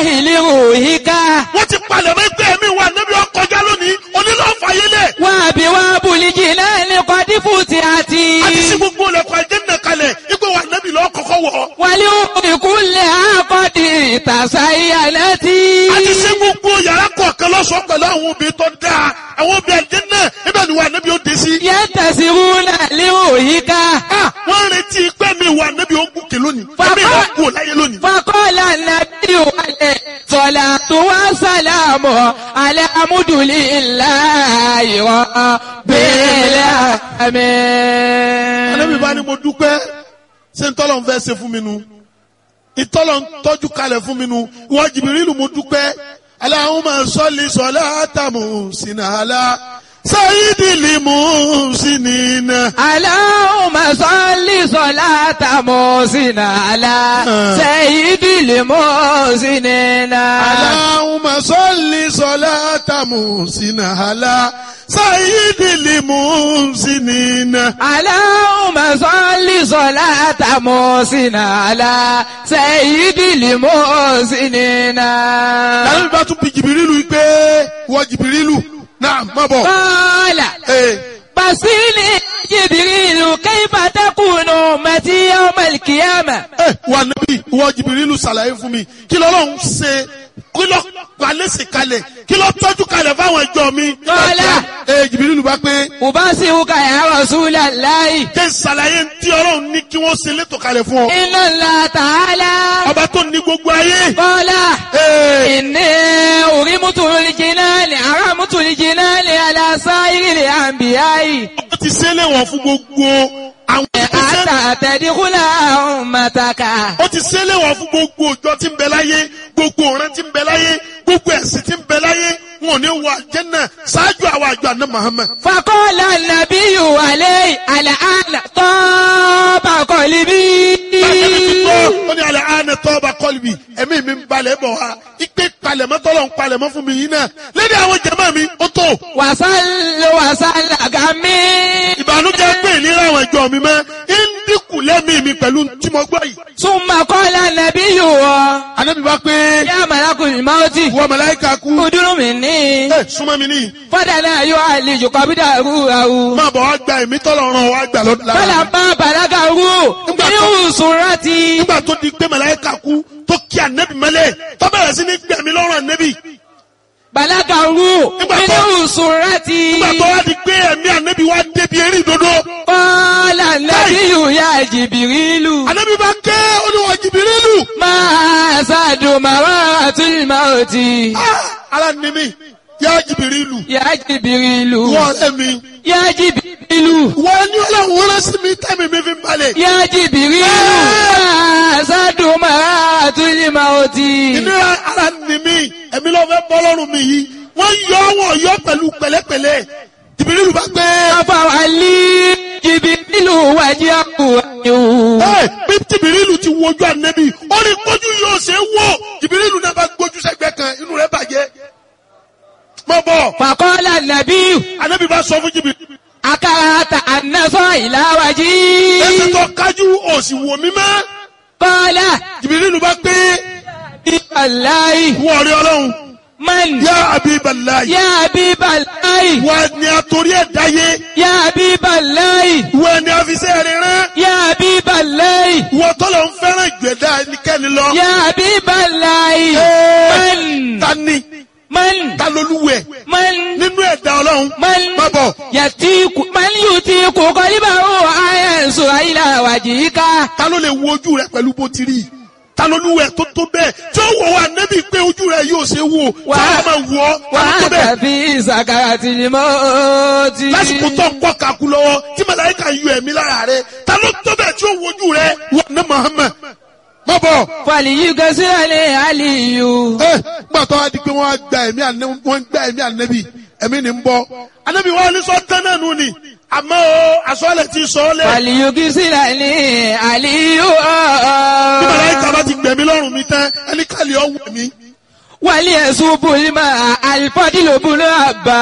لروحك wọ́n ti palẹ̀ mọ́ ẹgbẹ́ mi wà níbi ọkọjá lónìí onílọ́fàyélẹ̀ وأبواب الجنان قد فتحت àti sí gbogbo ilẹ̀kùn àjẹ́nà kalẹ̀ ipò wà níbi lọ́ọ́ kọ́kọ́ wọ̀ ولأم كلها قد تزينت àti sí gbogbo yàrá kọ̀ọ̀kan lọ́sọ̀ọ́ pẹ̀lú àwọn obìnrin tó dáa àwọn obìnrin àjẹ́nà ibẹ̀ ni wà níbi ó dé sí. ينتصرون لروحك Ah, wọ́n retí pé mi wà níbi ó gùnkè lónìí Bàbá- ẹ̀mí ìlú kú láyé lónìí. فقال النبي عليه الصلاة والسلام على حمد لله رب Ànábì bá ní العالمين mo dúpẹ́ ṣé ń tọ́lọ̀ ń fẹ́ ṣe fún mi nu ìtọ́lọ̀ ń tọ́jú kalẹ̀ fún mi nu ìwọ Jìbìrìlù mo dúpẹ́ Allahumma salli salatan muhsinatan sayyidil muhsinina. اللهم صل صلاة محسن على سيد المحسنين Allahumma salli salatan muhsinatan sayyidil muhsinina. اللهم صل صلاة محسن على سيد المحسنين Ànábì bá tún bi Jìbìrìlù yìí pé ìwọ Jìbìrìlù náà má bọ̀. قال Ee. بصيني جبريل كيف تكون أمتي يوم القيامة ẹ wà níbí ìwọ jìbìrìlù ṣàlàyé fún mi kí lọ́lọ́run ṣe kí lọ́ palẹ́sì kalẹ̀ kí lọ́ tọ́jú kalẹ̀ fáwọn ẹjọ́ mi. Lọ́lá. ẹ jìbìrìlù bá pé أبصرك يا رسول الله kí n ṣàlàyé tí ọlọ́run ní kí wọ́n ṣe létò kalẹ̀ fún ọ. إن الله تعالى ọba tó ní gbogbo ayé. قال Ee, إني أرمت الجنان أرمت الجنان على سائر الأنبياء ó ti ṣe léwọ̀n fún gbogbo àwọn ìgbésẹ̀. حتى تدخل أمتك ó ti ṣe léwọ̀n fún gbogbo òjò tí ń bẹ láyé gbogbo ọ̀ràn tí ń bẹ láyé gbogbo ẹ̀sìn tí ń bẹ láyé wọn ò ní wọ àjẹ́nà ṣáájú àwọn àjọ àná Muhammad. فقال النبي عليه الآن طاب قلبي Bàtẹ́mi ti tọ́, ó ní alẹ́ àánẹ tọ́ ọba kọ́lùbì, ẹ̀mí mi ń balẹ̀ bọ̀ wá. Ipe palẹ̀mọ́ tọ́lọ̀ ń palẹ̀mọ́ fún mi yìí náà. Lédè àwọn jẹ̀mọ́ mi, ó tó. وصل وصل غمي Ìbànújẹ́ pé ìlera àwọn ìjọ mi mọ́. Ń dínkù lẹ́mìí mi pẹ̀lú tí mo gbọ́ yìí. ثم قال النبي Ànábì bá pé يا ملك الموت wọ́n màláíkà kú. ادر مني Ẹ súnmọ́ mi níyì. فدنا يعالج قبضه روحه Máa bọ̀ wá gba ẹ̀mí tọ́lọ̀ ràn wá gbà lọ́dún lára. فلما بلغه من سرتي Nígbà tó di pé màláíkà kú tó kí ànẹ́bì mọ́lẹ̀ tó bẹ̀rẹ̀ sí ní gbẹ̀mí lọ́rùn ànẹ́bì. بلغه من سرتي Nígbà tó wá di pé ẹ̀mí ànẹ́bì wá débi eré ìdodo. قال النبي يا جبريل Ànábì bá ké olúwa jìbìrìlù. ما أسعد مرات الموت Ah, Ara ni mi, yá jìbìrìlù. يا جبريل Wọ́n ọ̀rẹ́ mi. يا جبريل Wọ́n ní ọlọ́run rán sí mi tẹ́mi mi fi ń balẹ̀. يا جبريل ما أسعد مرات الموت Ìnira ara ni mi, ẹ̀mí ló fẹ́ bọ́ lọ́rùn mi yìí. Wọ́n yọ wọ́n yọ pẹ̀lú pẹ̀lẹ́pẹ̀lẹ́. Jìbìrìlù bá gbé. أفعلي جبريل وجهه Ẹ bí jìbìrìlù ti wojú ànẹ́bì, ó ní kójú yóò ṣe é wò. Jìbìrìlù náà bá gbójú sẹ́gbẹ́ kan, inú rẹ̀ bàjẹ́. Mọ̀ bọ̀, فقال النبي ànẹ́bì bá sọ fún jìbìrìlù. أكرهت أن نصر إلى Ẹsẹ̀ وجهي tó kájú òsì wò mí mọ́. قال Jìbìrìlù bá gbé. الله Wọ́n rí ọlọ́run. من Yá Abibalayi. يا حبيب الله Wọ́n ni àtòrí ẹ̀ dáyé. يا حبيب الله Wọ́n ni àfisẹ́ rẹ̀ rán. يا حبيب الله Wọ́n tọ́lọ̀ ń fẹ́ràn ìgbẹ́dá ẹnikẹ́ni lọ. يا حبيب الله Ẹ́ẹ̀, من Ta ni? من Ta lolúwẹ̀? من Nínú ẹ̀dá ọlọ́run. من Má bọ̀. يتيك من يتيك قلبه أينسو إلى وجهك Ta ló lè wo ojú rẹ̀ pẹ̀lú bó ti rí? Ta lolúwẹ̀ tó tó bẹ́ẹ̀? Tí ó wọ̀ wá nẹ́bí pé ojú rẹ̀ yóò ṣe wò. Wà- Tí wọ́n máa wọ̀ ọ́. Ta ló tó bẹ́ẹ̀? وأنت في سكرة الموت Lásìkò tó ń kọ́ kakú lọ́wọ́ tí màláíkà yọ ẹ̀mí lára rẹ̀. Ta ló tó bẹ́ẹ̀ tí ó wo ojú rẹ̀? Wọ́n ní Muhammad. Má bọ̀. فليكسر علي ẹ gbàtọ́ wa di pé wọ́n á gba ẹ̀mí ànẹ́ wọ́n ń gba ẹ̀mí ànẹ́bí ẹ̀mí ni ń bọ́ ànẹ́bí wa ní sọ tán náà nù ni àmọ́ o àsọ̀lẹ̀ ti sọ ọ́ lẹ̀ فليكسر علي bí màláíkà bá ti gbẹ̀mí lọ́rùn mi tán ẹni kàlẹ́ ọ̀wọ̀ mi وليسوب الماء الفضل بن عباس